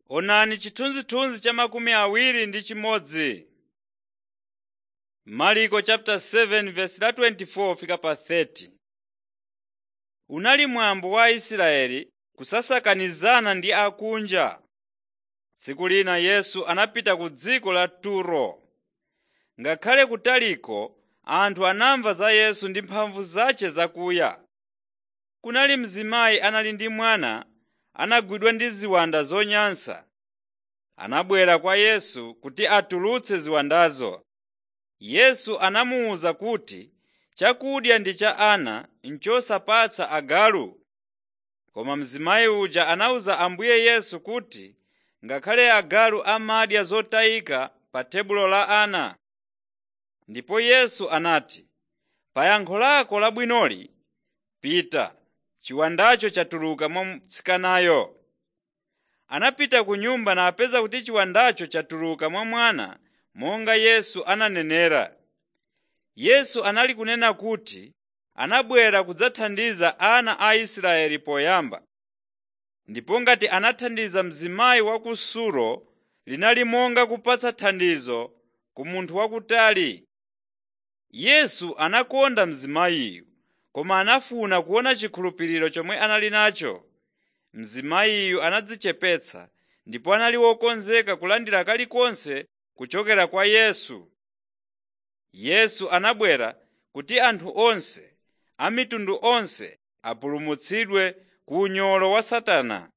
Onani chithunzithunzi cha makumi awiri ndi chimodzi. Marko chapter 7 verse la 24 fika pa 30. Unali mwambo wa Aisraeli kusasakanizana ndi akunja. Tsiku lina Yesu anapita ku dziko la Turo. Ngakhale kutaliko anthu anamva za Yesu ndi mphamvu zace zakuya. Kunali mzimayi anali ndi mwana anagwidwa ndi ziwanda zonyansa. Anabwera kwa Yesu kuti atulutse ziwandazo. Yesu anamuwuza kuti chakudya ndi cha ana n'chosapatsa agalu. Koma mzimayi uja anawuza Ambuye Yesu kuti ngakhale agalu amadya zotayika pa tebulo la ana. Ndipo Yesu anati, “Pa yankho lako labwinoli, pita, chiwandacho chatuluka mwa mtsikanayo.” Anapita ku nyumba napeza kuti chiwandacho chatuluka mwa mwana monga Yesu ananenera. Yesu anali kunena kuti anabwera kudzathandiza ana a Israeli poyamba. Ndipo ngati anathandiza mzimayi wa ku Suro linali monga kupatsa thandizo ku munthu wakutali. Yesu anakonda mzimayiyu koma anafuna kuona chikhulupiriro chomwe anali nacho. Mzimayiyu anadzichepetsa ndipo anali wokonzeka kulandira kalikonse kuchokera kwa Yesu. Yesu anabwera kuti anthu onse, a mitundu onse apulumutsidwe ku unyolo wa Satana.